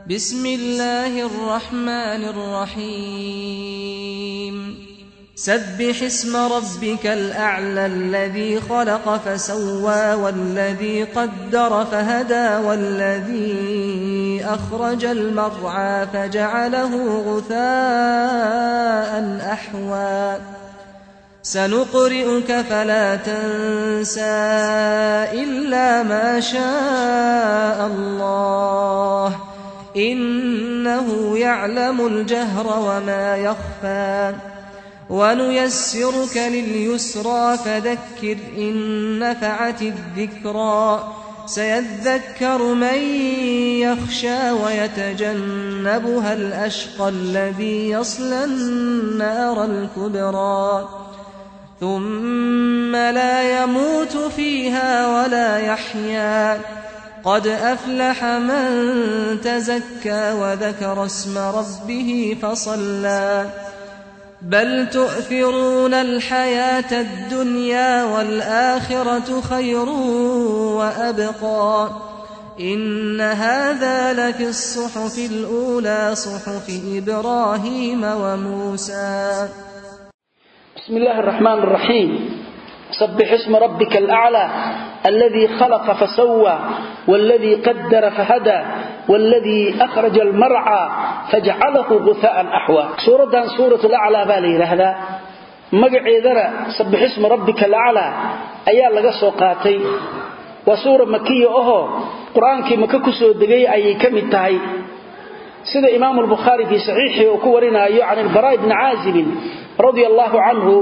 بسم الله الرحمن الرحيم سبح اسم ربك الأعلى الذي خلق فسوى والذي قدر فهدى والذي أخرج المرعى فجعله غثاء أحوى سنقرئك فلا تنسى إلا ما شاء الله إنه يعلم الجهر وما يخفى ونيسرك لليسرى فذكر إن نفعت الذكرى سيذكر من يخشى ويتجنبها الأشقى الذي يصلى النار الكبرى ثم لا يموت فيها ولا يحيا قد أفلح من تزكى وذكر اسم ربه فصلى بل تؤثرون الحياة الدنيا والآخرة خير وأبقى إن هذا لفي الصحف الأولى صحف إبراهيم وموسى بسم الله الرحمن الرحيم سبح اسم ربك الأعلى الذي خلق فسوى والذي قدر فهدى والذي أخرج المرعى فجعله غثاء أحوى سورة سورة الأعلى بالي هذا مقعيدنا سبح اسم ربك الأعلى أيا لغا سوقاتي وسورة مكية أهو قرآن كي مككسو دقي أي كم التهي سيدة إمام البخاري في صحيحه وكورنا عن البراء بن عازب رضي الله عنه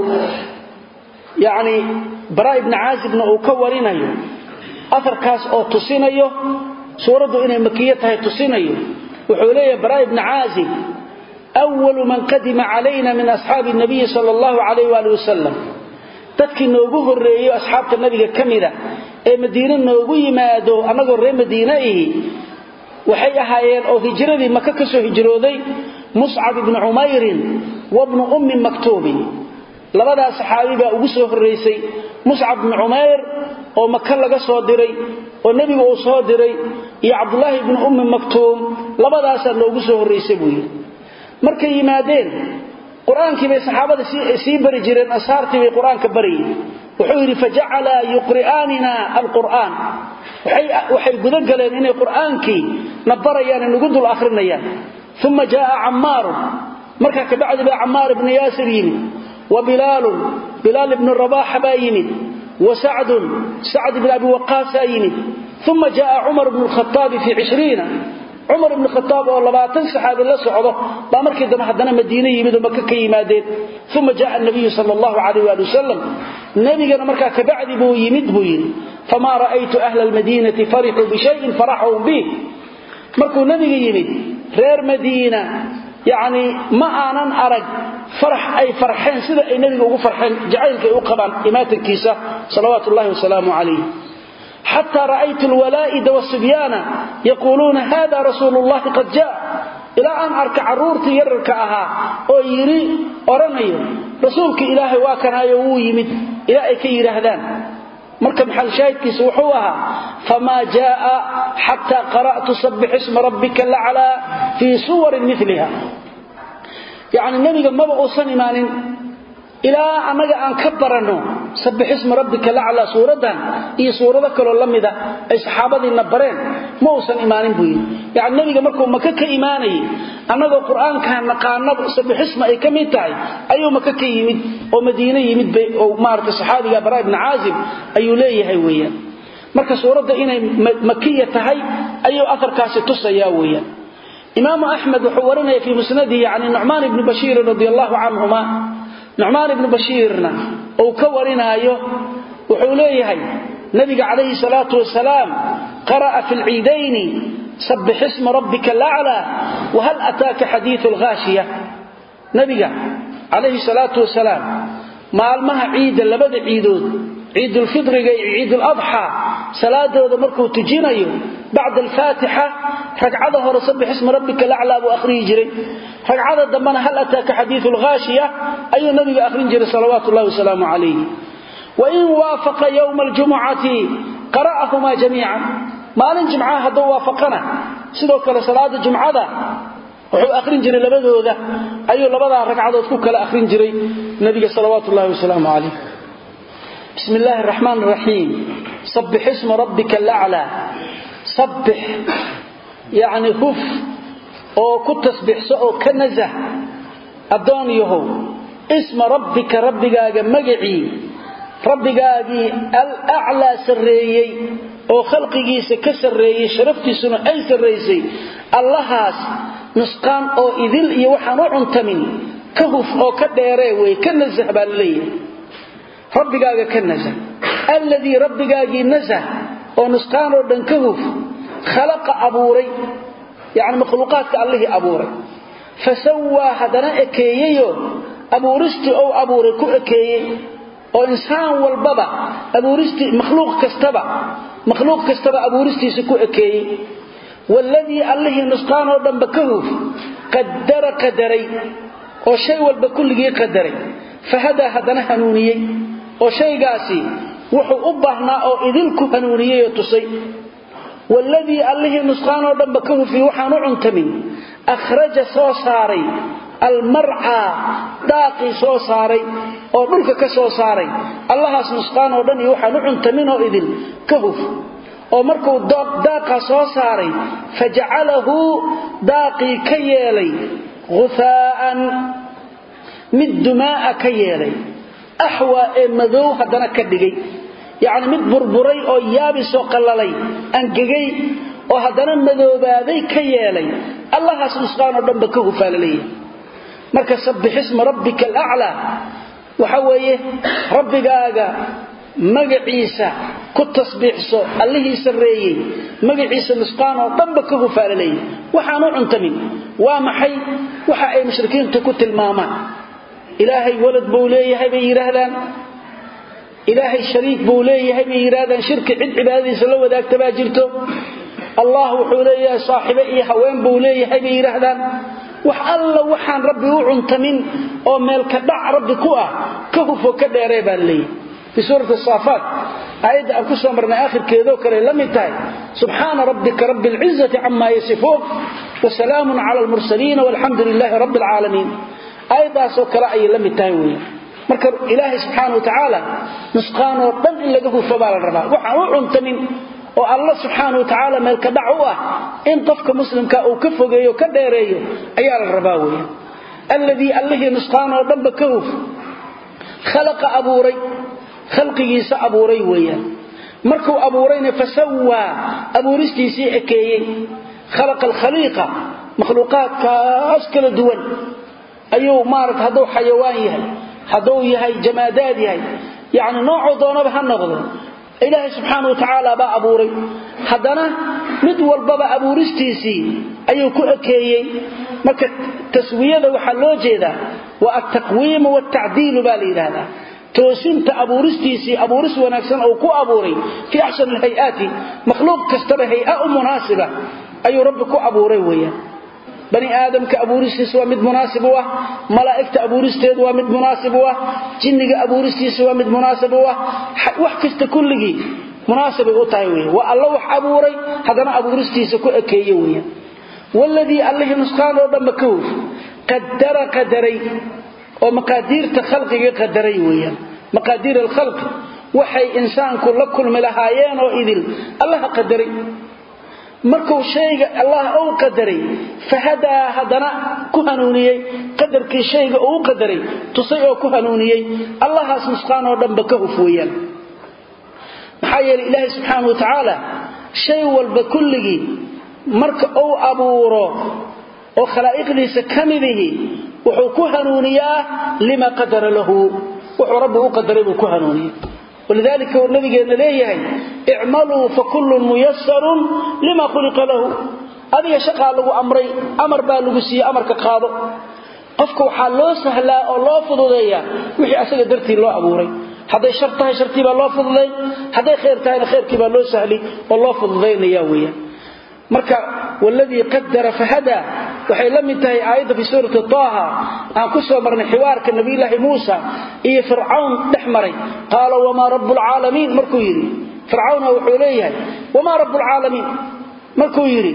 yacni baraa ibni caazibna uu ka warinayo afarkaas oo tusinayo suuraddu inay makiyo tahay tusinayo wuxuu leeyahay baraa ibni caazib awalu man qadima calayna min asxaabi nabiyi sala allahu calayh waali wasalam dadkii noogu horreeyo asxaabta nabiga ka mida ee madiine noogu yimaado annagoo reer madiine ihi waxay ahaayeen oo hijradii maka ka soo hijrooday muscab ibnu cumayrin wabnu ummi maktuubin labadaa saxaabi baa ugu soo horraysay muscab bnu cumayr oo maka laga soo diray oo nebiga uu soo diray iyo cabdulaahi ibnu ummi maktuum labadaasaa noogu soo horraysay buu yidhi markay yimaadeen qur-aankii bay saxaabada sii bari jireen ashaartii bay qur-aanka barayeen wuxuu yidhi fajacalaa yuqri'aanina alqur'aan waxay guda galeen inay qur'aankii na barayaan nagu dul akhrinayaan uma jaaa cammaarun markaa kabacdi baa cammaar ibnu yaasir yimid وبلال بلال بن الرباح بايمد وسعد سعد بن أبي وقاس يمد ثم جاء عمر بن الخطاب في عشرين عمر بن الخطاب والله باتن صحابي الله سعوده بامرك دم حدنا مدينة يمد ومكة كيمادين ثم جاء النبي صلى الله عليه وآله وسلم النبي قال مركا كبعد بو يمد بو يمد فما رأيت أهل المدينة فرحوا بشيء فرحوا به مركو النبي يمد غير مدينة يعني ما آنان أرق فرح أي فرحين سيدا أي نبي أقول فرحين جعلك يقبان إمات الكيسة صلوات الله وسلامه عليه حتى رأيت الولائد والصبيان يقولون هذا رسول الله قد جاء إلى أن أركع رورتي يركعها أو يري أرمي رسولك إلهي واكنا يويمد إلى أي كي يرهدان marka maxal shaahidkiisa wuxuu ahaa famaa jaa xataa qara'tu sabbix isma rabbika laclaa fii suwarin miliha yacni nebiga maba uusan imaanin ilaa annaga aan ka baranno sabbix isma rabbika laclaa suuraddan iyo suurado kaloo la mida ay saxaabadiina bareen ma uusan imaanin buu yidhi yacni nebiga markuu maka ka imaanayay annagoo qur'aankan naqaanaba sabbix isma ay ka mid tahay ayuu maka ka yimid oo madiine yimid bay oo maaragtay saxaabiga baraa ibni caazib ayuu leeyahay weeyaan marka suuradda inay makiya tahay ayuu afarkaasi tusayaa weeyaan imaamu axmed wuxuu warinaya fii musnadihi yani nucmaan ibni bashiirin radi allahu canhuma nucmaan ibnu bashiirna uu ka warinaayo wuxuu leeyahay nabiga calayhi salaatu wasalaam qara'a fi lciidayni sabbix isma rabbika alaclaa wahal ataaka xadiiu lghaashiya nabiga calayhi salaatu wasalaam maalmaha ciidda labada ciidood ciidulfidriga iyo ciiduladxaa salaadooda markuu tujinayo bacda alfaatixa ragcada hore sabbix isma rabbika laclaa buu akhriyi jiray ragcada dambena hal ataaka xadiiu lghaashiya ayuu nabiga akhrin jiray salawaatu ullahi wasalaamu calayh wain waafaqa yowma aljumucati qara'ahumaa jamiican maalin jimcaha hadduu waafaqana sidoo kale salaada jumcada wuxuu akhrin jiray labadooda ayuu labadaa ragcadood ku kala akhrin jiray nabiga salawaatu ullahi wasalaamu calayh bismi illaahi araxmaan araxiim sabbix isma rabbika alaclaa sabbix yacni huf oo ku tasbixso oo ka nasah addoon yahow isma rabbika rabbigaaga magacii rabbigaagii alaclaa sarreeyey oo khalqigiisa ka sarreeyey sharaftiisuna ay sarraysay allahaas nusqaan oo idil iyo waxaan u cuntamin ka huf oo ka dheeree wey ka nasah baa la leeyahay rabbigaaga ka nasah alladii rabbigaagii nasah oo nusqaan oo dhan ka huf khalaqa abuuray yacni makhluuqaadka allihii abuuray fa sawaa haddana ekeeyeyoo abuuristii ou abuuray ku ekeeyey oo insaan walbaba abuuristii makhluuq kastaba makhluuq kastaba abuuristiisa ku ekeeyey waaladii allihii nusqaan oo dhanba ka huf qadara qadaray oo shay walba kulligii qadaray fahadaa haddana hanuuniyey oo shaygaasi wuxuu u baahnaa oo idinku hanuuniyey oo tusay waaladii allihii nusqaan oo dhanba ka hufiy waxaan u cuntamin akhraja soo saaray almarcaa daaqii soo saaray oo dhulka ka soo saaray allahaas nusqaan oo dhan iyo waxaan u cuntamin oo idin ka huf oo markuu daaqa soo saaray fajacalahu daaqii ka yeelay guhaa'an mid dumaa'a ka yeelay axwaa ee madow haddana ka dhigay yacni mid burburay oo yaabisoo qallalay angegay oo haddana madoobaaday ka yeelay allahaas nusqaan oo dhanba ka hufaa la leeyahay marka sabbix isma rabbika alaclaa waxa weeye rabbigaaga magaciisa ku tasbiixso allihii sarreeyey magaciisa nusqaan oo dhanba ka hufaa la leeyahay waxaan u cuntamin waa maxay waxa ay mushrikiintu ku tilmaamaan ilaahay walad buu leeyahay bay yidhaahdaan ilaahay shariik buu leeyahay bay yidhaahdaan shirki cid cibaadadiisa la wadaagta baa jirto allah wuxuu leeyahay saaxibe iyo haween buu leeyahay bay yidhaahdaan wax alla waxaan rabbi u cuntamin oo meelka dhac rabbi ku ah ka hufo ka dheeree baa laleeyahay fii suurati saafaat aayadda aan ku soo marnay aakhirkeedoo kale la mid tahay subxaana rabbika rabbi alcizati camaa yasifuun wasalaamun cala almursaliina walxamdu lilaahi rabbi alcaalamiin aayaddaasoo kale ayay la mid tahay weeyaan marka ilaahay subxaana wa tacaala nusqaan oo dhan in laga hufo baa la rabaa waxaan u cuntamin oo alla subxaana wa tacaala meelka dhac u ah in qofka muslimka uu ka fogeeyo ka dheereeyo ayaa la rabaa weeyaan alladii allihii nusqaan oo dhanba ka huf khalaqa abuuray khalqigiisa abuuray weeyaan markuu abuurayna fasawaa abuuristiisii ekeeyey khalaqa alkhaliiqa makhluuqaadkaas kala duwan ayuu maarata hadduu xayawaan yahay hadduu yahay jamaadaad yahay yacni noocuu doonaba ha noqdo ilaahay subxaana wa tacaala baa abuuray haddana mid walbaba abuuristiisii ayuu ku ekeeyey marka taswiyada waxaa loo jeedaa waa altaqwiimu waaltacdiilu baa la yidhaahdaa toosinta abuuristiisii abuuris wanaagsan uu ku abuuray fii axsan alhay-aati makhluuq kastaba hay-a u munaasiba ayuu rabbi ku abuuray weeyaan bani aadamka abuuristiisa waa mid munaasib u ah malaa'igta abuuristeedu waa mid munaasib u ah jinniga abuuristiisa waa mid munaasib u ah wax kasta kulligii munaasibay u tahay weyan waa alla wax abuuray haddana abuuristiisa ku ekeeye weeyaan waladii allihii nusqaan oo dhanba ka huf qadara qadaray oo maqaadiirta khalqiga qadaray weeyaan maqaadiir alkhalqi waxay insaanku la kulmi lahaayeen oo idil allaha qadaray markuu shayga allah uu qadaray fahadaa haddana ku hanuuniyey qadarkii shayga uu qadaray tusay oo ku hanuuniyey allahaas nusqaan oo dhanba ka huf weeyaan maxaa yeelay ilaahay subxaana wa tacaala shay walba kulligii marka uu abuuro oo khalaa'iqdiisa ka midihi wuxuu ku hanuuniyaa lima qadara lahu wuxuu rabbi u qadaray buu ku hanuuniyey walidaalika uu nabigeenna leeyahay icmaluu fakullun muyasarun lima khuliqa lahu adiga shaqaa lagu amray amar baa lagu siiyey amarka qaado qofka waxaa loo sahlaa oo loo fududeeyaa wixii asaga dartii loo abuuray hadday shar tahay shartii baa loo fududayn hadday khayr tahayna khayrkii baa loo sahli oo loo fududaynaya weeyaan marka waladii qadara fahadaa waxay la mid tahay aayadda fi suurati taaha aan ku soo marnay xiwaarka nabiyulaahi muusa iyo fircawn dhex maray qaala wamaa rabu lcaalamiin markuu yidhi fircawna wuxuu leeyahay wamaa rabu lcaalamiin markuu yidhi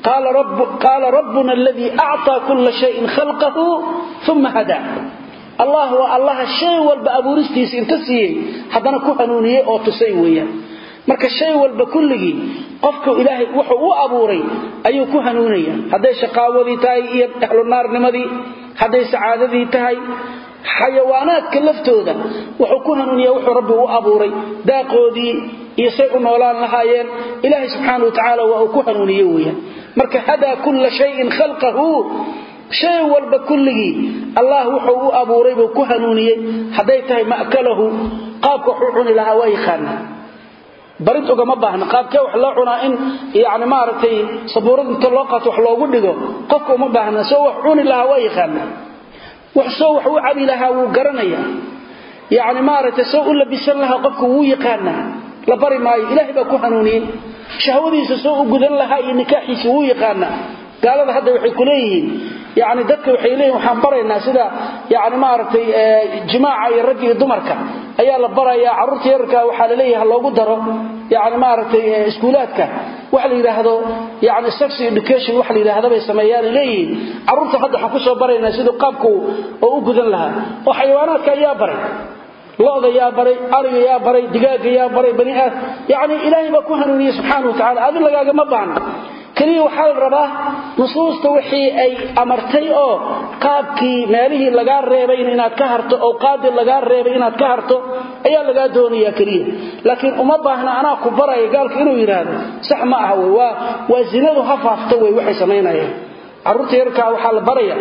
qaala rabbuna aladii acطaa kula shayin khalqahu uma hadaa allah waa allaha shay walba abuuristiisa inta siiyey haddana ku hanuuniyey oo tusay weeyaan marka shay walba kulligii qofku ilaahay wuxuu u abuuray ayuu ku hanuunaya hadday shaqaawadii tahay iyo ahlunaarnimadii hadday sacaadadii tahay xayawaanaadka laftooda wuxuu ku hanuuniya wuxuu rabbi u abuuray daaqoodii iyo say u noolaan lahaayeen ilaahay subxaana wa tacaala waa uu ku hanuuniye weeyaan marka hadaa kulla shayin khalqahu shay walba kulligii allah wuxuu u abuuray buu ku hanuuniyey hadday tahay ma'kalahu qaabka waxu cuni lahaa waa yaqaanaa barid ugama baahna qaabkee wax loo cunaa in yani maaragtay sabuurad inta loo qaato wax loogu dhigo qofka uma baahna soo wax cuni lahaa waa yaqaanaa wax soo wax u cabi lahaa wuu garanaya yani maaragtay soo u labisan lahaa qofku wuu yaqaanaa la bari maayo ilaahay baa ku hanuuniyey shahwadiisa soo u gudan lahaa iyo nikaaxiisa wuu yaqaanaa gaalada hadda waxay ku leeyihiin yani dadka waxay leeyihin waxaan baraynaa sida yani maaragtay jimaaca iyo ragga iyo dumarka ayaa la barayaa carruurta yararka waxaa la leeyahay loogu daro yani maaragtay iskuulaadka waxa la yidhaahdo yani sex education waxa la yidhaahdo bay sameeyaan leeyihiin carruurta hadda waxaan kusoo baraynaa siduu qaabku oo u gudan lahaa oo xayawaanaadka ayaa baray loda yaa baray ariga yaa baray digaaga yaa baray bani aad yani ilaahay baa ku hanuuniyey subxaana wa tacala adi lagaagama baahna keliya waxaa la rabaa nusuusta wixii ay amartay oo qaabkii meelihii lagaa reebay inaad ka harto oo qaadi lagaa reebay inaad ka harto ayaa lagaa doonaya keliya laakiin uma baahna anaa ku baraya gaalka inuu yidhaahdo sax ma aha wey waa waa zinadu ha faafto wey waxay samaynayaan carruurta yarkaa waxaa la baraya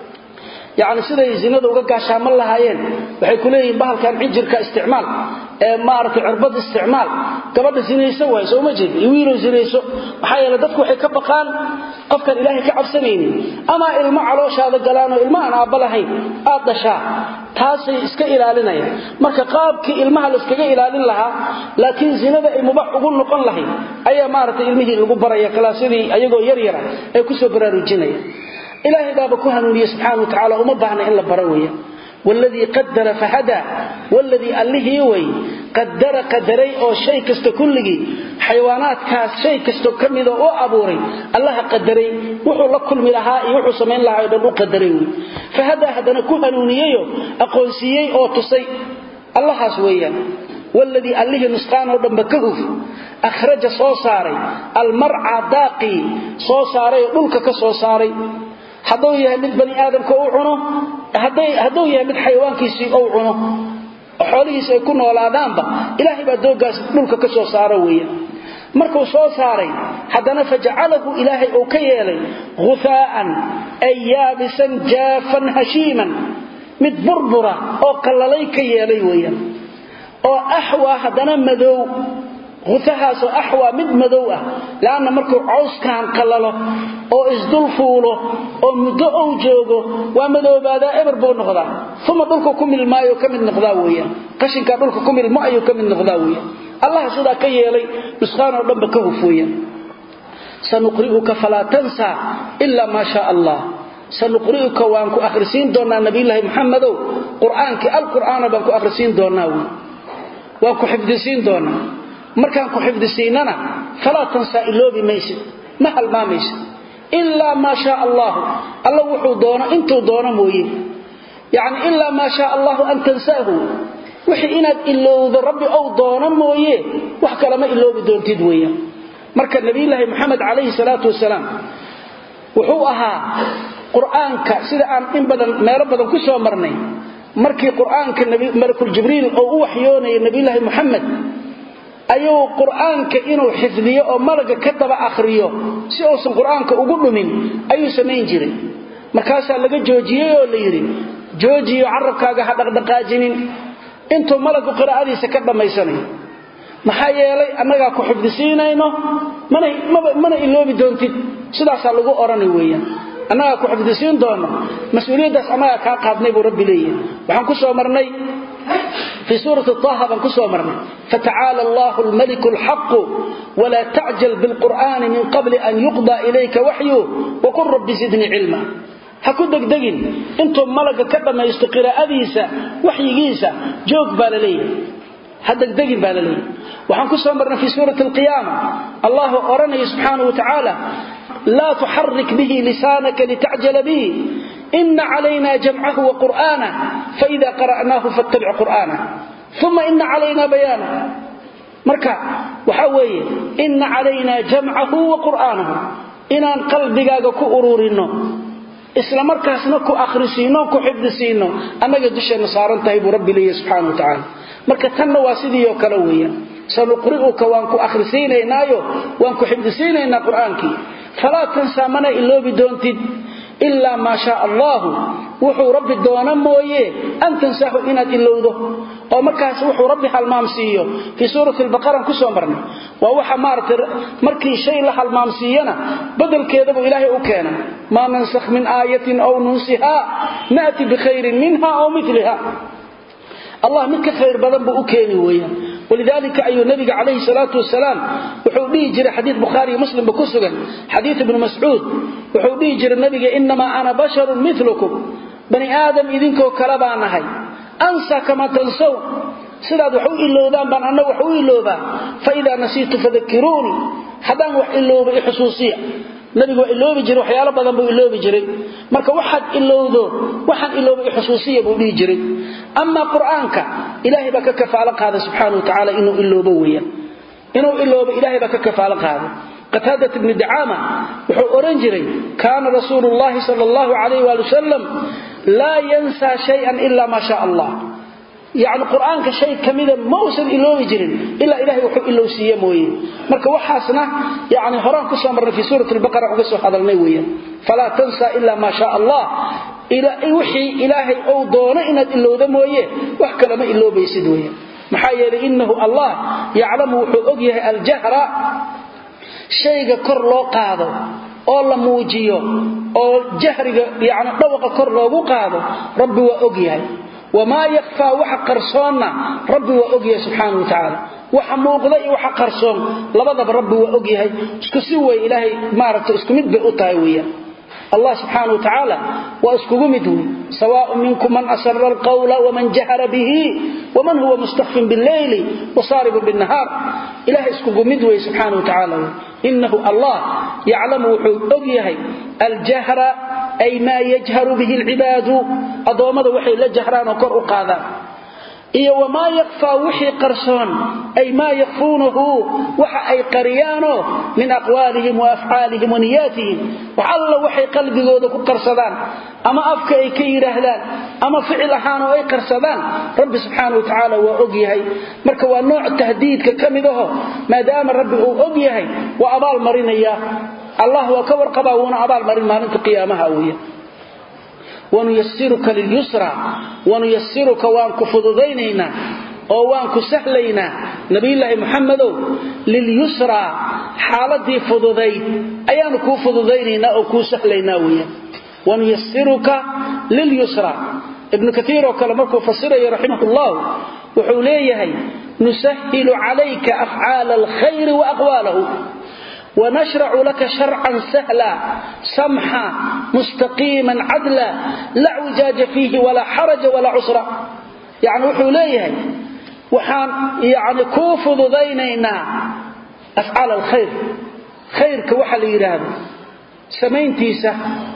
yani siday zinada uga gaashaaman lahaayeen waxay ku leeyihiin bahalkan cijirka isticmaal ee maaragtay cirbad isticmaal gabadha sinayso waay sooma jeed iyo wiilow sinayso maxaa yeele dadku waxay ka baqaan qofkaan ilaahay ka cabsanaynin ama ilmo calooshaada galaanoo ilmo aan aabba lahayn aad dhashaa taasay iska ilaalinayaan marka qaabkii ilmaha la iskaga ilaalin lahaa laakiin zinada ay mubax ugu noqon lahayd ayaa maaragtay ilmihii lagu baraya kalaasyadii ayagoo yaryara ay kusoo baraarujinaya ilaahay baaba ku hanuuniye subxaana wa tacala uma baahna in la baro weya wladii qadara fahadaa wladii allihii way qadara qadaray oo shay kasta kulligii xayawaanaadkaas shay kasto ka midoo u abuuray allaha qadaray wuxuu la kulmi lahaa iyo wuxuu samayn lahaa o dhan u qadaray wey fahadaa haddana ku hanuuniyeyo aqoonsiiyey oo tusay allahaas weeyaan wladii allihii nusqaanoo dhanba ka huf akhraja soo saaray almarca daaqii soo saaray oo dhulka ka soo saaray hadduu yahay mid bani aadamka u cuno hadduu yahay mid xayawaankiisii ou cuno xoolihiisi ay ku noolaadaanba ilaahay baa doogaas dhulka ka soo saaro weeye markuu soo saaray haddana fajacalahu ilaahay uu ka yeelay hufaa'an ay yaabisan jaafan hashiiman mid burbura oo qallalay ka yeelay weeyaan oo axwaa haddana madow hutahaasoo axwaa mid madow ah leanna markuu cawskaan qallalo oo isdul fuulo oo muddo ou joogo waa madoobaadaa eber buu noqdaa uma dhulka ku milmaayo ka mid noqdaa weyaan qashinkaa dhulka ku milmo ayuu ka mid noqdaa weyaan allaha sidaa ka yeelay nusqaanoo dhanba ka huf weyaan sanuqri'uka falaa tansaa ilaa maa shaa allah sanuqri'uka waan ku akhrisiin doonnaa nabiyulaahi muxamedow qur'aankii alqur'aana baan ku akhrisiin doonnaa wy waan ku xifdisiin doonnaa markaan ku xifdisiinana falaa tansaa iloobi maysid ma halmaamaysid ilaa maa shaa allahu alla wuxuu doono intuu doono mooye yacni ilaa maa shaa allahu an tansaahu wixii inaad ilowdo rabbi ou doono mooye wax kalema iloobi doontid weeyaan marka nabiyulaahi moxamed calayhi salaatu wasalaam wuxuu ahaa qur'aanka sida aan in badan meelo badan ku soo marnay markii qur'aanka malakuljibriil oo u waxyoonaya nabiyulaahi moxamed ayuu qur'aanka inuu xifdiyo oo malaga ka daba akhriyo si uusan qur'aanka ugu dhumin ayuu samayn jiray markaasaa laga joojiyey oo la yidhi joojiyo carabkaaga ha dhaqdhaqaajinin intuu malagu qiraa'adiisa ka dhammaysanayo maxaa yeelay annagaa ku xifdisiinayno mana iloobi doontid sidaasaa lagu odhanay weeyaan annagaa ku xifdisiin doono mas-uuliyaddaas annagaa kaa qaadnay buu rabbi leeyahay waxaan ku soo marnay fii suurati taha baan ku soo marnay fatacaala allahu almaliku alxaqu walaa tacjal bilqur'aani min qabli an yuqda ilayka waxyu waqul rabbi zidnii cilma ha ku degdegin intuu malaga ka dhammaysto qiraa'adiisa waxyigiisa joog baa la leeyahay ha degdegin baa la leeyahay waxaan ku soo marnay fii suurati alqiyaama allahu odhanaya subxaanau wa tacaala laa tuxarik bihi lisaanaka litacjala bihi ina calayna jamcahu wa qur'aanah faida qara'naahu fattabic qur'aanah uma ina calayna bayaanah marka waxaa weeye ina calaynaa jamcahu wa qur'aanahu inaan qalbigaaga ku ururinno isla markaasna ku akhrisiinno ku xifdisiinno annaga dusheenna saaran tahay buu rabbi leeyahy subxana wa tacaala marka tanna waa sidii oo kale weeyaan sanuqri'uka waan ku akhrisiinaynaayo waan ku xifdisiinaynaa qur'aankii falaa tansaa mana iloobi doontid ilaa maa shaa allaahu wuxuu rabbi doona mooye an tansaahu inaad ilowdo oo markaas wuxuu rabbi halmaamsiiyo fii suurati albaqaran ku soo marnay waa waxa maaragtay markii shay la halmaamsiiyana badelkeedabuu ilaahay u keena maa nansakh min aayatin aw nunsihaa na'ti bikhayrin minha aw miliha allah mid ka khayr badan buu u keeni weeyaan walidaalika ayuu nabiga calayhi salaatu wasalaam wuxuu dhihi jiray xadiid bukhaari iyo muslimba ku sugan xadiid ibnu mascuud wuxuu dhihi jiray nabiga inamaa ana basharun milukum bani aadam idinkoo kale baa nahay ansa kama tansown sidaad wax u ilowdaan baan anna wax u iloobaa faidaa nasiitu fadakiruunii haddaan wax ilooba i xusuusiya nabigu waa iloobi jiray waxyaalo badan buu iloobi jiray marka waxaad ilowdo waxaan ilooba i xusuusiya buu dhihi jiray amaa qur'aanka ilaahay baa ka kafaalo qaaday subxaana wa tacaala inuu iloobo weeyaan inuu iloobo ilaahay baa ka kafaalo qaaday qataadat ibni dacaama wuxuu odhan jiray kaana rasuulu llahi sal allahu calayh waali wasalam laa yansaa shayan ila maa shaa allah yacni qur'aanka shay ka mida ma uusan iloobi jirin ilaa ilahay wuxuu ilowsiiye mooye marka waxaasna yani horaan ku soo marnay fii suurati albaqara uga soo hadalnay weeyaan falaa tansaa ila maa shaa allah wixii ilaahay ou doono inaad ilowda mooye wax kalema iloobaysid weeyaan maxaa yeelay innahu allah yaclamu wuxuu og yahay aljahra shayga kor loo qaado oo la muujiyo oo jahriga yani dhawaqa kor loogu qaado rabbi waa og yahay wamaa yakfaa waxa qarsoonna rabbi waa og yahay subxaana wa tacaala waxa muuqda iyo waxa qarsoon labadaba rabbi waa og yahay isku si wey ilaahay maaragta isku mid bay u tahay weeyaan allah subxaana wa tacaala waa iskugu mid wey sawaaء minkum man asara alqawla waman jahara bihi waman huwa mustakfin bاlleyli wasaaribun bالnahaar ilahay iskugu mid wey subxaana wa tacaala inahu allah yaclamu wuxuu og yahay aljahra ay maa yajharu bihi alcibaadu addoommada waxay la jahraan oo kor u qaadaan iyo wamaa yakfaa wixii qarsoon ay maa yakfuunahu waxa ay qariyaanoo min aqwaalihim wa afcaalihim wa niyaatihim wax alla waxay qalbigooda ku qarsadaan ama afka ay ka yidhaahdaan ama ficil ahaan oo ay qarsadaan rabbi subxaana wa tacaala waa og yahay marka waa nooc tahdiidka ka mid aho maadaama rabbi uu og yahay waa abaal marinaya allah waa ka warqabaa wuuna abaal marin maalinta qiyaamaha weya wanuyasiruka lilyusra wanuyasiruka waan ku fududaynaynaa oo waan ku sahlaynaa nabiyulaahi muxamedow lilyusraa xaaladii fududayd ayaanu kuu fududaynaynaa oo kuu sahlaynaa weeyaan wanuyasiruka lilyusra ibnu kaiir oo kale markuu fasirayo raximah llah wuxuu leeyahay nusahilu calayka afcaala alkhayri wa aqwaalahu ونشرع لك شرعا سهلا سمحا مستقيما عدلا لا اعوجاج فيه ولا حرج ولا عسر يعني وحو ليهي وحان يعني كوفض ذينينا أفعال الخير خير كوحا ليراد سمين تيسة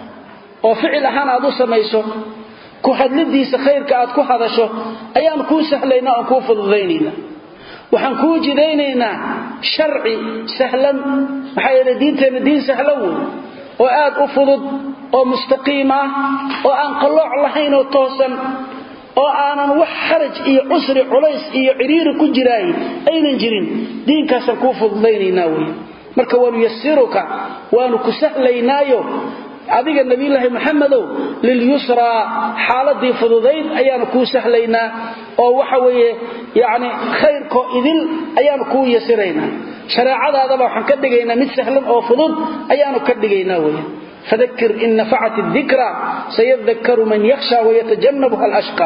وفعل أهان أدو سميسو كهدلديسة خير كأد كهدشو أيام كو سهلينا وكوفض ذينينا waxaan kuu jidaynaynaa sharci sahlan maxaa yeele diinteenna diin sahlan wey oo aad u fudud oo mustaqiim ah oo aan qallooc lahayn oo toosan oo aanan wax xaraj iyo cusri culays iyo cidhiiri ku jiraay aynan jirin diinkaasaan kuu fududaynaynaa wey marka wanuyasiruka waanu ku sahlaynaayo adiga nabiyulaahi maxamedow lilyusraa xaaladii fududayd ayaanu kuu sahlaynaa oo waxa weeye yani khayrkoo idil ayaanu kuu yasiraynaa shareecadaadaba waxaan ka dhigaynaa mid sahlan oo fudud ayaanu ka dhigaynaa weya fadakir in nafacat dikra sayadakaru man yakhsha wayatajannabuha alashqa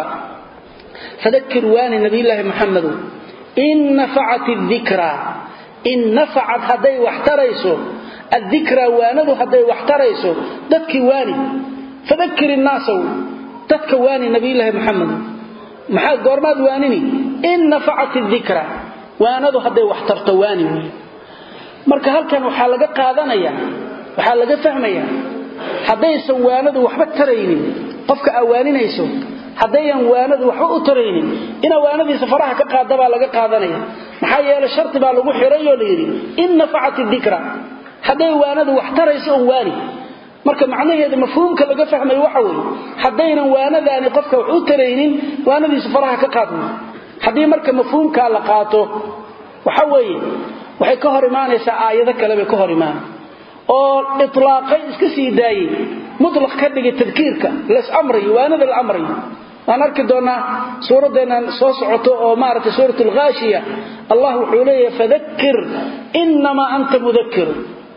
fadakir waani nabiyulaahi maxamedow in nafacat dikra in nafacat hadday wax tarayso addikra waanadu hadday wax tarayso dadkii waani fadakir innaasaw dadka waani nabiyulaahi maxamed maxaa goormaad waanini in nafacat dikra waanadu hadday wax tarto waani wey marka halkan waxaa laga qaadanayaa waxaa laga fahmayaa haddaysan waanadu waxba taraynin qofka awaaninayso haddayan waanadu waxba u taraynin ina waanadiisa faraha ka qaada baa laga qaadanaya maxaa yeele sharti baa lagu xirayoo layidhi in nafacat dikra hadday waanadu wax tarayso on waani marka macnaheeda mafhuumka laga fahmayo waxa weeye haddaynan waanadaani qofka wax u taraynin waanadiisa faraha ka qaadna haddii marka mafhuumkaa la qaato waxa weeye waxay ka hor imaanaysaa aayado kale bay ka hor imaana oo itlaaqay iska sii daayey mutlaq ka dhigay tadkiirka las amrayo waanada la amrayo waan arki doonaa suuraddeennan soo socoto oo maaragtay suurat alghaashiya allah wuxuu leeyahay fadakir innamaa anta mudakir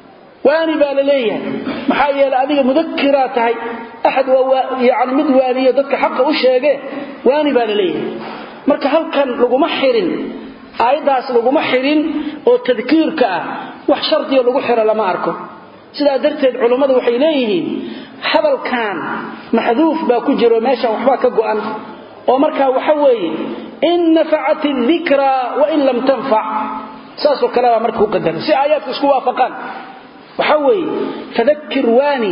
waani baa la leeyahay maxaa yeelay adiga mudakiraa tahay axad yani mid waaniyo dadka xaqa u sheege waani baa la leeyahay marka halkan laguma xirin aayaddaas laguma xirin oo tadkiirka ah wax shardiyo lagu xiro lama arko sidaa darteed culummadu waxay leeyihiin hadalkan maxduuf baa ku jiro meeshan waxbaa ka go'an oo markaa waxa weeye in nafacat dikraa wain lam tanfac saasoo kale baa marka u qadaran si aayaadku isku waafaqaan waxa weeye fadakir waani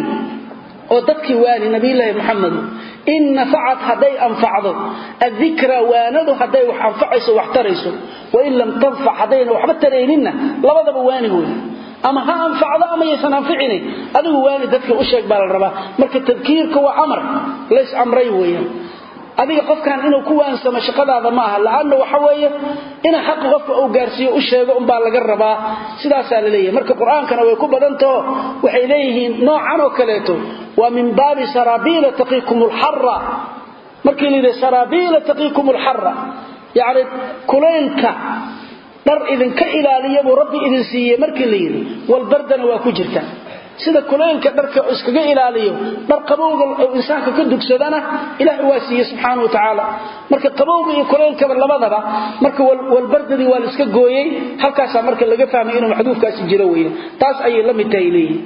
oo dadkii waani nabiyulaahi muxamedu in nafacat hadday anfacdo adikra waanadu hadday wax anfacayso wax tarayso wain lam tanfac haddayna waxba tarayninna labadaba waani wey ama ha anfacdo ama yaysan anficini adigu waani dadka u sheeg baa la rabaa marka tadkiirka waa amar lays amray weeyaan adiga qofkan inuu ku waansamo shaqadaada ma aha la'aanna waxa weeye ina xaqa qofka uu gaarsiiyo u sheego unbaa laga rabaa sidaasaa la leeyahay marka qur-aankana way ku badantaho waxay leeyihiin noocan oo kaleeto waa min baabi saraabiila taqiikum lxara markii la yidhi saraabiila taqiikum lxara yacni kulaylka dhar idinka ilaaliya buu rabbi idin siiyey markii la yidhi walbardana waa ku jirta sida kulaylka dharka iskaga ilaaliyo dhar qabowga insaanka ka dugsadana ilaahay waa siiye subxaana wa tacaala marka qabowga iyo kulaylkaba labadaba marka walbardadii waa la iska gooyey halkaasaa marka laga fahmay inuu maxduufkaasi jiro weeye taas ayay la mid tahay leeyihin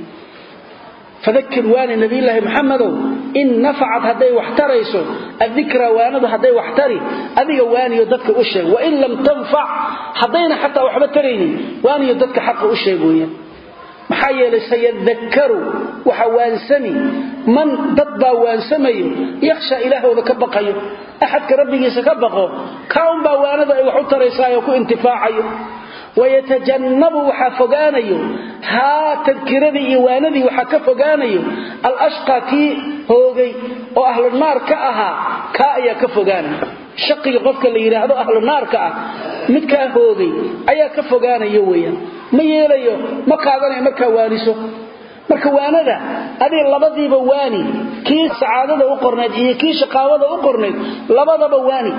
fadakir waani nabiyulaahi maxamedow in nafacat hadday wax tarayso adikra waanadu hadday wax tari adiga waaniyo dadka u sheeg wain lam tanfac haddayna xataa waxba taraynin waaniyo dadka xaqa u sheeg weeyaan maxaa yeelay sayadakaru waxa waansami man dad baa waansamayo yakhsha ilaahooda ka baqayo axadka rabbigiisa ka baqo kaunbaa waanada ay wax u taraysaayoo ku intifaacayo wayatajannabu waxaa fogaanayo haa tadkiradii iyo waanadii waxaa ka fogaanayo alashqa kii hoogay oo ahlu naar ka ahaa kaa ayaa ka fogaanaya shaqiga qofka la yidhaahdo ahlu naarka ah midkaa hoogay ayaa ka fogaanayo weeyaan ma yeelayo ma qaadanayo markaa waaniso marka waanada adiga labadiiba waani kii sacaadada u qornayd iyo kii shaqaawada u qornayd labadaba waani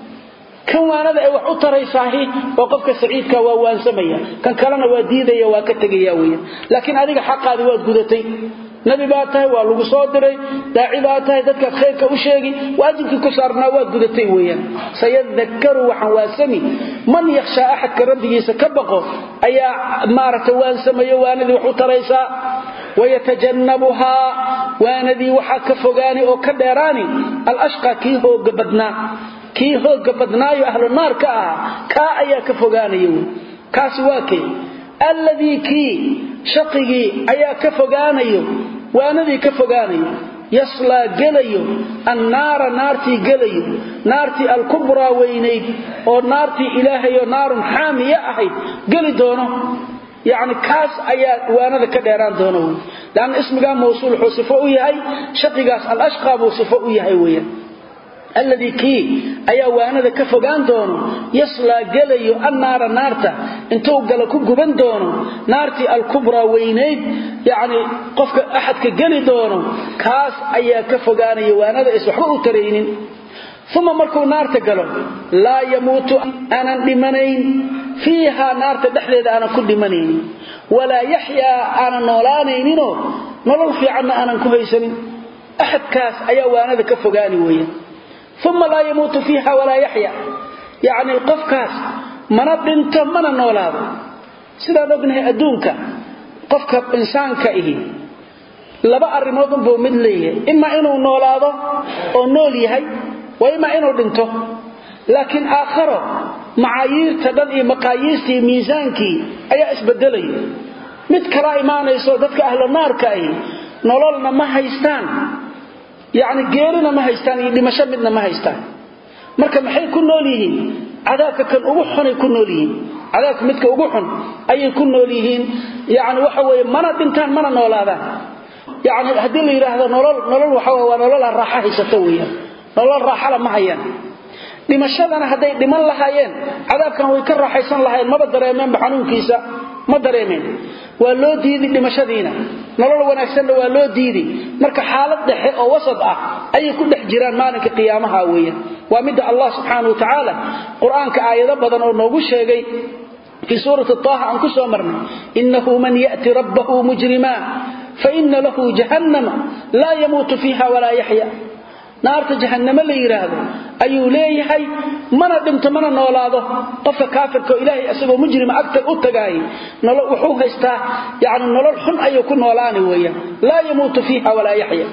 kan waanada ay wax u taraysaahi oo qofka saciidka waa waansamaya kan kalena waa diidaya waa ka tegaya weya laakiin adiga xaqaadi waad gudatay nabi baa tahay waa lagu soo diray daaci baa tahay dadkaad khayrka u sheegi waajibkii ku saarnaa waad gudatay weeyaan sayadakaru waxaan waansami man yakhshaa axadka rabbigiisa ka baqo ayaa maaragtay waansamayo waanadii wax u taraysaa wayatajannabuhaa waanadii waxaa ka fogaani oo ka dheeraani alashqa kii hooga badnaa kii hooga badnaayo ahlu naar ka ahaa kaa ayaa ka fogaanaya wy kaasi waa kay alladii kii shaqigii ayaa ka fogaanayo waanadii ka fogaanayo yaslaa gelayo annaara naartii gelayo naartii alkubraa weynayd oo naartii ilaahayoo naarun xaamiya ahayd geli doono yacni kaas ayaa waanada ka dheeraan doono wy leanna ismigaa mawsuul wuxuu sifo u yahay shaqigaas alashqaa buu sifo u yahay weeyaan alladii kii ayaa waanada ka fogaan doono yaslaa gelayo annaara naarta intuu gala ku guban doono naartii alkubraa weynayd yacni qofka axadka geli doono kaas ayaa ka fogaanaya waanada is waxba u taraynin uma markuu naarta galo laa yamuutu aanan dhimanayn fiihaa naarta dhexdeeda aanan ku dhimanaynin walaa yaxyaa aanan noolaanayninoo nolol fiicanna aanan ku haysanin axadkaas ayaa waanada ka fogaani weeyaan uma laa yamuutu fiiha walaa yaxya yacni qofkaas mana dhinto mana noolaado sidaan ognahay adduunka qofka insaanka ihi laba arrimood unbuu mid leeyahay imaa inuu noolaado oo nool yahay wa imaa inuu dhinto laakiin aakharo macaayiirta dhan iyo maqaayiistii miisaankii ayaa isbedelayo mid kala imaanayso dadka ahlu naarka ahi nololna ma haystaan yacni geerina ma haystaan iyo dhimasho midna ma haystaan marka maxay ku nool yihiin cadaabka kan ugu xunay ku nool yihiin cadaabka midka ugu xun ayay ku nool yihiin yacni waxa weeye mana dhintaan mana noolaadaan yacni haddii la yidhaahdo nolol nolol waxa weye waa nolol aan raaxo haysato weeyaan nolol raaxala ma hayaan dhimashadana hadday dhiman lahaayeen cadaabkan way ka raaxaysan lahaayeen maba dareemeenba xanuunkiisa ma dareemeen waa loo diidi dhimashadiina nolol wanaagsanna waa loo diidi marka xaalad dhexe oo wasad ah ayay ku dhex jiraan maalinka qiyaamaha weeyaan waa midda allah subxaana wa tacaala qur-aanka aayado badan oo noogu sheegay fii suurati taaha aan ku soo marnay innahu man ya'ti rabbahu mujrimaa faina lahu jahannama laa yamuutu fiiha walaa yaxya naarta jahannamo la yidhaahdo ayuu leeyahay mana dhinto mana noolaado qofka kaafirka oo ilaahay asagoo mujrima agta u tagaayay wuxuu haystaa yani nolol xun ayuu ku noolaani weeyaan laa yamuutu fiiha walaa yaxya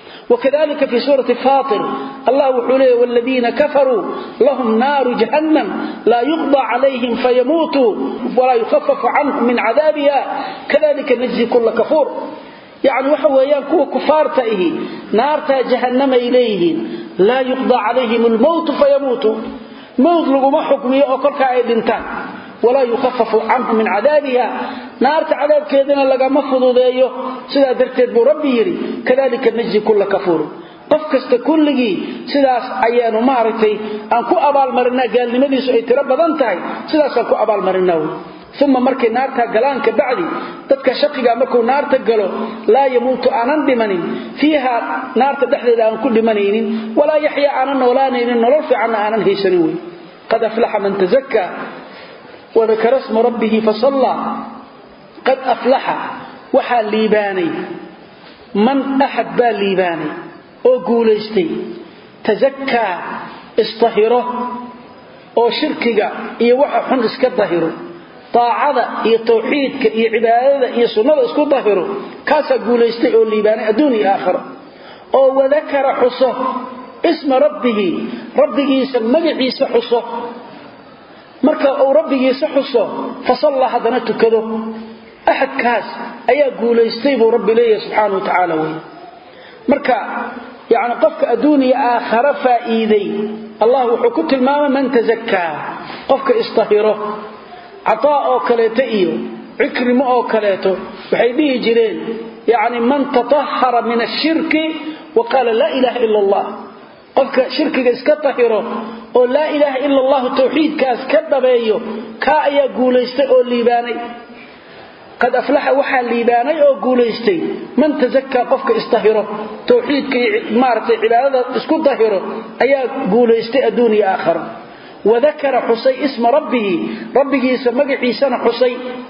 وكذلك في سورة فاطر الله وحوله والذين كفروا لهم نار جهنم لا يقضى عليهم فيموتوا ولا يخفف عنهم من عذابها كذلك نجزي كل كفور يعني waxa weeyaan kuwa kufaarta ihi naarta jahannama ilayhiin la yuqda alayhim al-maut fayamutu maut laguma xukmiyo oo kolka ay dhintaan wala yukhaffafu anhum min adabiha naarta adabkeedina lagama fududeeyo sida darteed buu rabbi yiri kadalika najzi kull kafur qof kasta kulligi sidaas ayaanu maartay aan ku abaal marinaa gaalnimadiisu ay tiro badan tahay sidaas aan ku abaal marinaa uma markay naarta galaan ka bacdi dadka shaqiga markuu naarta galo laa yamuutu aanan dhimanin fiiha naarta dhexdeeda aan ku dhimanaynin walaa yaxya aanan noolaanaynin nolol fiicanna aanan haysanin wey qad aflaxa man tazakka wadakara sma rabbihi fasallaa qad aflaxa waxaa liibaanay man axad baa liibaanay oo guulaystay tazakkaa istahiro oo shirkiga iyo waxa xun iska dahiro taacada iyo tawxiidka iyo cibaadada iyo sunnada isku dahiro kaasaa guulaystay oo liibaanay adduun iyo aakhiro oo wadakara xuso isma rabbihi rabbigiisa magaciisa xuso marka uu rabbigiisa xuso fasallaa haddana tukado axadkaas ayaa guulaystay buu rabbi leeyahay subxaana wa tacaala wey marka yacni qofka adduun iyo aakharo faa'iiday allah wuxuu ku tilmaamay man tazakkaa qofka istahiro cataa oo kaleeto iyo cikrimo oo kaleeto waxay dhihi jireen yani man tatahara min ashirki wa qaala laa ilaaha ila allah qofka shirkiga iska tahiro oo laa ilaaha ila allahu tawxiidkaas ka dhabeeyo kaa ayaa guulaystay oo liibaanay qad aflaxa waxaa liibaanay oo guulaystay man tazakaa qofka istahiro tawxiidka iyo maaragtay cibaadada isku dahiro ayaa guulaystay adduun iyo aakharo wadakara xusay isma rabbihi rabbigiisa magaciisana xusay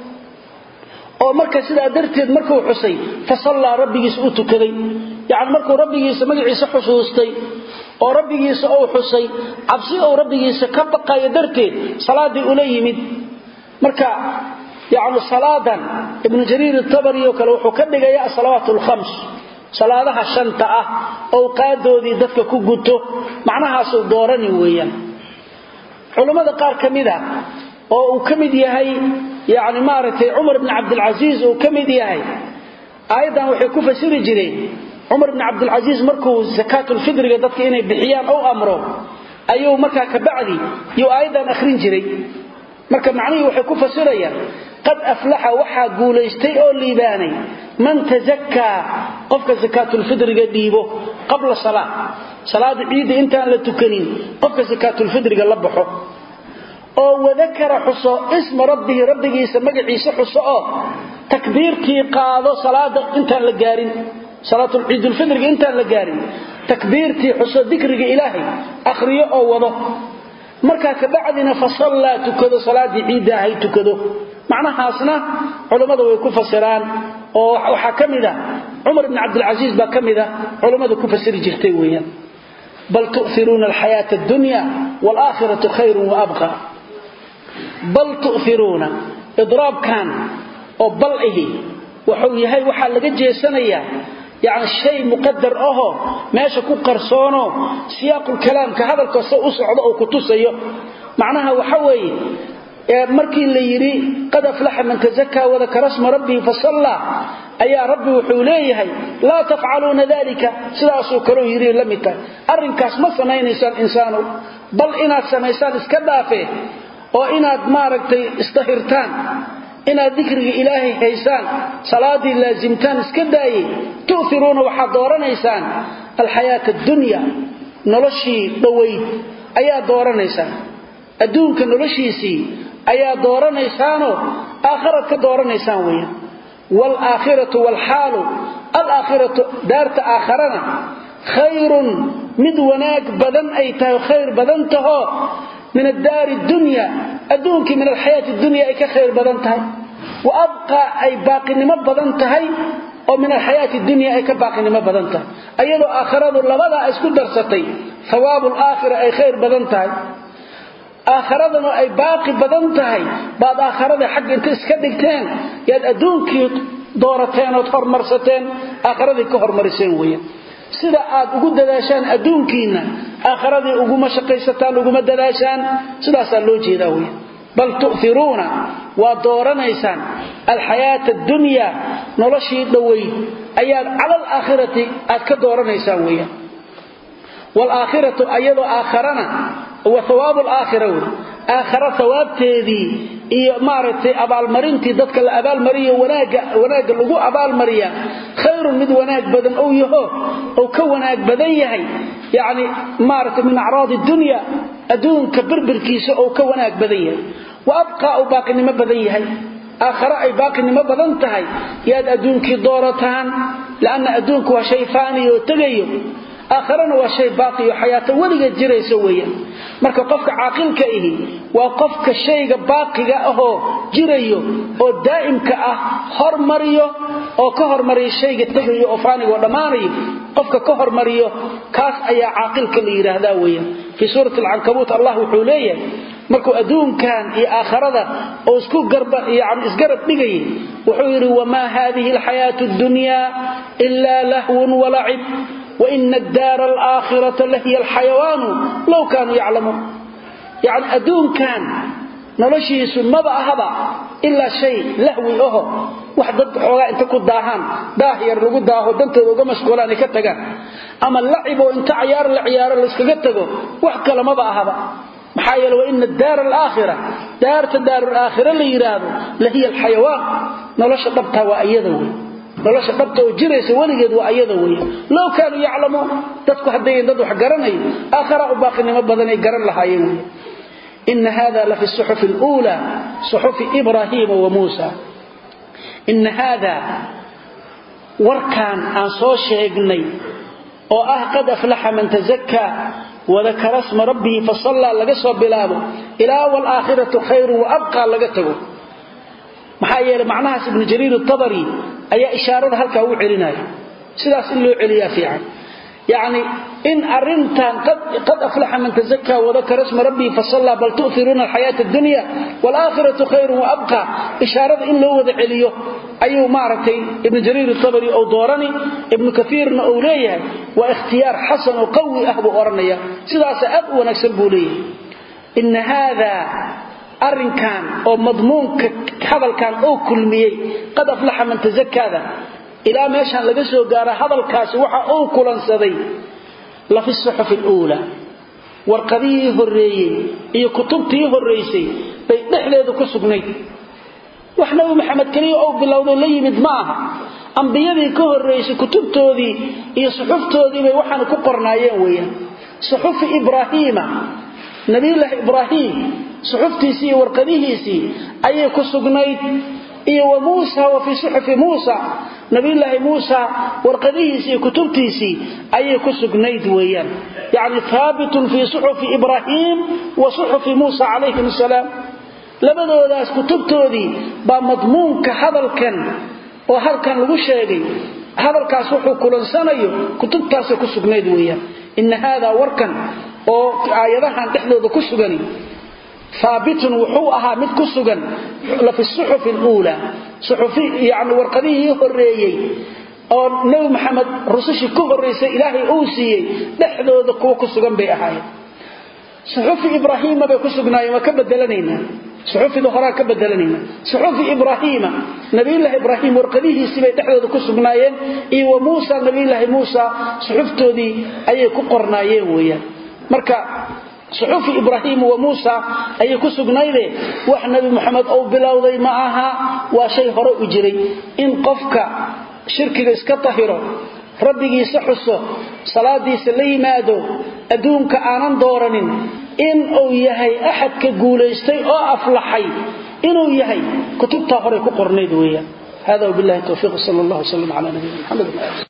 oo marka sidaa darteed markuu xusay fasallaa rabbigiisa u tukaday yacni markuu rabbigiisa magaciisa xusuustay oo rabbigiisa uu xusay cabsi uu rabbigiisa ka baqayo darteed salaaddii ula yimid marka yacni salaadan ibnu jariir itabari oo kale wuxuu ka dhigayaa asalawaat alkhams salaadaha shanta ah owqaadoodii dadka ku guto macnahaasuu doorani weeyaan culammada qaar ka mid a oo uu ka mid yahay yani maaragtay cumar bni cabdilcasiis uu ka mid yahay aayaddan waxay ku fasiri jireen cumar bni cabdilcasiis markuu sakaatulfidriga dadka inay bixiyaan ou amro ayuu markaa kabacdi yuu aayaddan akhrin jiray marka macnihii waxay ku fasirayaan qad aflaxa waxaa guulaystay oo liibaanay man tazakkaa qofka sakaatulfidriga dhiibo qabla salaa salaada ciidda intaan la tukanin qofka sakaatulfidriga la baxo oo wadakara xuso isma rabbihi rabbigiisa magaciisa xuso oo takbiirtii qaado salaada intaan la gaarin salaatulciidulfidriga intaan la gaarin takbiirtii xuso dikriga ilaahay akhriyo oo wado markaa kabacdina fasallaa tukado salaadii ciidda ahay tukado macnahaasna culammada way ku fasiraan oo waxaa ka mid a cumar ibni cabdilcasiis baa ka mid a culammada ku fasiri jirtay weeyaan bal tu'iruuna alxayaata addunya waalaakhiratu khayrun waabqa bal tu'iruuna idraabkan oo bal ihi wuxuu yahay waxaa laga jeesanayaa yani shay muqadar ahoo meesha ku qarsoono siyaaqulkalaamka hadalka se u socdo oo ku tusayo macnaha waxa weeye markii la yidhi qad aflaxa man tazakaa wadakara sma rabbihi fasallaa ayaa rabbi wuxuu leeyahay laa tafcaluuna dalika sidaasuu kalou yidhi la mid tahay arrinkaas ma samaynaysaan insaanu bal inaad samaysaan iska dhaafe oo inaad maaragtay isdahirtaan inaad dikriga ilaahay haysaan salaadii laasimtaan iska daayey tu'iruuna waxaad dooranaysaan alxayaata addunya noloshii dhowayd ayaa dooranaysaan adduunka noloshiisii ayaa dooranaysaanoo aakharaad ka dooranaysaan weeyaan waalaakhiratu waalxaalu alaakhiratu daarta aakharana khayrun mid wanaag badan ay tahay khayr badan tahoo min addaari dunya adduunkii min alxayaati dunya ay ka khayr badan tahay wa abqaa ay baaqinimo badan tahay oo min alxayaati dunya ay ka baaqinimo badan tahay ayadoo aakhiradu labadaa isku darsatay hawaabu laakhira ay khayr badan tahay aakhiradana ay baaqi badan tahay baad aakhiradii xagga inta iska dhigteen yaad adduunkii doorateen ood hormarsateen aakhiradii ka hormariseen weeyaan sida aad ugu dadaashaan adduunkiinna aakhiradii uguma shaqaysataan uguma dadaashaan sidaasaa loo jeedaa weya bal tu'iruuna waa dooranaysaan alxayaata addunya noloshii dhoweyd ayaad cala alaakhirati aad ka dooranaysaan weeyaan waalaakhiratu ayadoo aakharana wa hawaabu alaakhira wey aakhara hawaabteedii iyo maaragtay abaalmarintii dadka la abaalmariyo wanaagga wanaagga lagu abaalmariya khayrun mid wanaag badan ou yaho ou ka wanaag badan yahay yacni maaragtay min acraadi dunya adduunka birbirkiisa ou ka wanaag badan yahay wa abqaa uu baaqinimo badan yahay aakhare ay baaqinimo badan tahay yaad adduunkii doorataan lianna adduunku waa shay faaniyo oo tegayo aakharana waa shay baaqiyo xayaato weligeed jiraysa weeyaan marka qofka caaqilka ihi waa qofka shayga baaqiga ahoo jirayo oo daa'imka ah hormariyo oo ka hormariyo shayga tegayo oo faaniga oo dhammaanayo qofka ka hormariyo kaas ayaa caaqilka la yidhaahdaa weeyaan fii suurati alcankabuut allah wuxuu leeyahay markuu adduunkan iyo aakharada oo isku garba yani isgarab dhigayay wuxuu yidhi wamaa haadihi alxayaatu addunya ilaa lahwun walacib waina addaara alaakhirata lahiya alxayawaanu low kaanuu yaclamuun yacni adduunkan noloshiisu maba ahaba ilaa shay lahwi aho wax dad xoogaa inta ku daahaan daah yar lagu daaho dantooda uga mashquulaan ay ka tagaan ama lacib oo inta cayaar la ciyaaro layskaga tago wax kale maba ahaba maxaa yeele waina daara alaakhira daarta daarulaakhira la yidhaahdo lahiya alxayawaan nolosha dhabtaa waa iyada wey nolosha dhabta oo jiraysa weligeed waa ayada weya low kaanuu yaclamuun dadku haddayan dad wax garanayo aakhara u baaqinimo badanay garan lahaayeen wey ina hada la fi suxufi اluulى suxufi ibraahiima wa muusa ina haada warkaan aan soo sheegnay oo ah qad aflaxa man tazakaa wadakara sma rabbihi fasallaa laga soo bilaabo ilaa waalaakhiratu khayru waabqaa laga tago maxaa yeelay macnahaas ibnu jariir atabari ayaa ishaarada halkaa u celinaya sidaas in loo celiyaa fiican yacni in arintan qad aflaxa man tazakaa wadakara sma rabbihi fasallaa bal tu'iruuna alxayaata addunya waalaakhiratu khayrun waabqa ishaarada in loo wada celiyo ayuu maaragtay ibnu jariir atabari ou doorani ibnu kaiirna uu leeyahay waa ikhtiyaar xasan oo qawi ah buu odhanaya sidaasa aad u wanaagsan buu leeyahay ina haada arrinkan oo madmuunka hadalkan uu kulmiyey qad aflaxa man tazakaada ilaa meeshaan laga soo gaara hadalkaasi waxa uu kulansaday la fi suxufi luula warqadihii horreeyey iyo kutubtii horraysay bay dhexdeedu ku sugnayd wax nabi maxamed keliya ou bilowdo la yimid ma aha ambiyadii ka horraysay kutubtoodii iyo suxuftoodii bay waxaana ku qornaayeen weeyaan suxufi ibraahiima nabiyulaahi ibraahim suxuftiisii iyo warqadihiisii ayay ku sugnayd iyo wa muusa wa fii suxufi muusa nabiyulaahi muusa warqadihiisii iyo kutubtiisii ayay ku sugnayd weeyaan yacni haabitun fii suxufi ibraahim wa suxufi muusa calayhim asalaam labadoodaas kutubtoodii baa madmuunka hadalkan oo halkan lagu sheegay hadalkaas wuxuu kulansanayo kutubtaasay ku sugnayd weeyaan ina haadaa warkan oo aayadahan dhexdooda ku sugani haabitun wuxuu ahaa mid ku sugan la fi suxufi luula yani warqadihii horreeyey oo nebi maxamed rusushii ka horraysay ilaahay uu siiyey dhexdooda kuwa ku sugan bay ahaayeen suxufi ibraahiima bay ku sugnaayeen waa ka bedelanaynaa suxufida horaa ka bedelanayna suxufi ibraahiima nabiyulaahi ibraahim warqadihiisii bay dhexdooda ku sugnaayeen iyo wa muusa nabiyulaahi muusa suxuftoodii ayay ku qornaayeen weeyaan marka suxufi ibraahim wa muusa ayay ku sugnayde wax nabi muxamed uu bilowday ma aha waa shay hore u jiray in qofka shirkiga iska tahiro rabbigiisa xuso salaadiisa la yimaado adduunka aanan dooranin in uu yahay axadka guulaystay oo aflaxay inuu yahay kutubtaa horey ku qornayd weeyaan hada wabillahi towfiiq sal allah wslam cala nabiyina maxamed